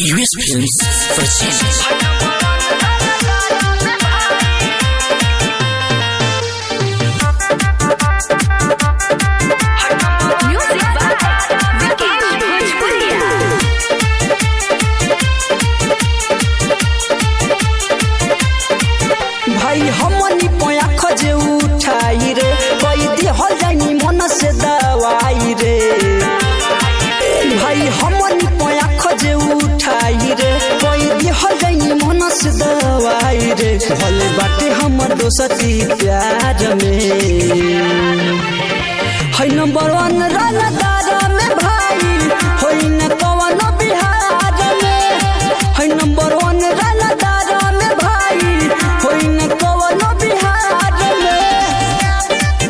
US Films presents Music by Vikesh Bhojpuria. भाई हमनी पया खजे उठाई रे कोई दिहल जानी मन से दवाई रे भाई हमनी पया खजे उठाई रे कोई दिहल जानी मन से दवाई रे भले बाटे हमर दोस्ती प्यार में है नंबर वन रनदार में भाई होई न कवन बिहार में है नंबर वन रनदार में भाई होई न कवन बिहार में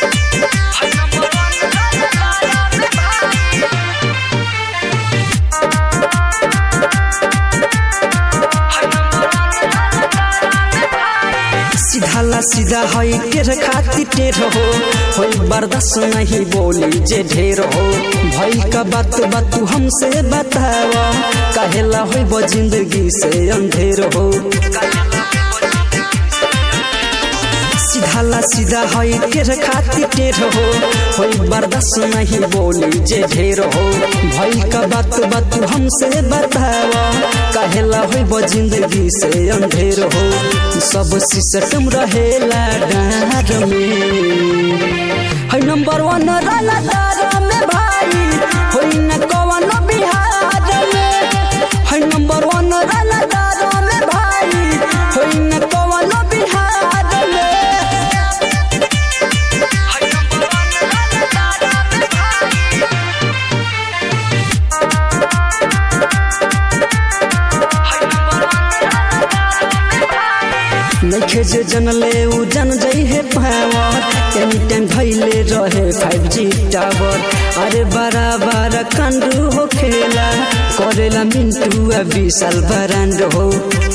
सीधा ला सीधा है टेर खाती टेर हो होई बर्दाश्त नहीं बोली जे ढेर हो भाई का बात बात तू हमसे बतावा काहेला होई वो जिंदगी से अंधेर हो सीधा ला सीधा है टेर खाती टेर हो होई बर्दाश्त नहीं बोली जे ढेर हो भाई का बात बात तू हमसे बतावा काहेला होई वो जिंदगी से अंधेर हो सब सिस्टम रहेला डार में है नंबर वन रनदार में भाई होई न कवन बिहार में है नंबर वन रनदार में भाई होई न कवन बिहार में नखे जे जनले उ जन जई है पावर एनी टाइम भइले रहे 5G टावर अरे बड़ा बड़ा कंडू हो खेला करेला मिंटू आ विशाल बरांड हो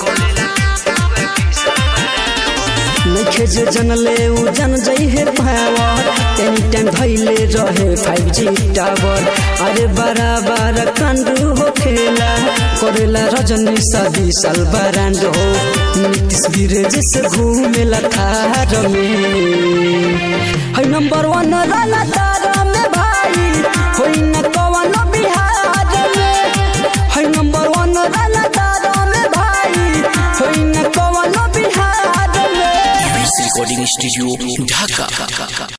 नखे जे जनले उ जन जई है पावर एनी टाइम भइले रहे 5G टावर अरे बड़ा बड़ा कंडू हो खेला करेला रजनी सा विशाल बरांड हो नीतीश गिरे से घूमेला थार में है नंबर वन रनदार में भाई होई न कवन बिहार में है नंबर वन रनदार में भाई होई न कवन बिहार में US Recording Studio Dhaka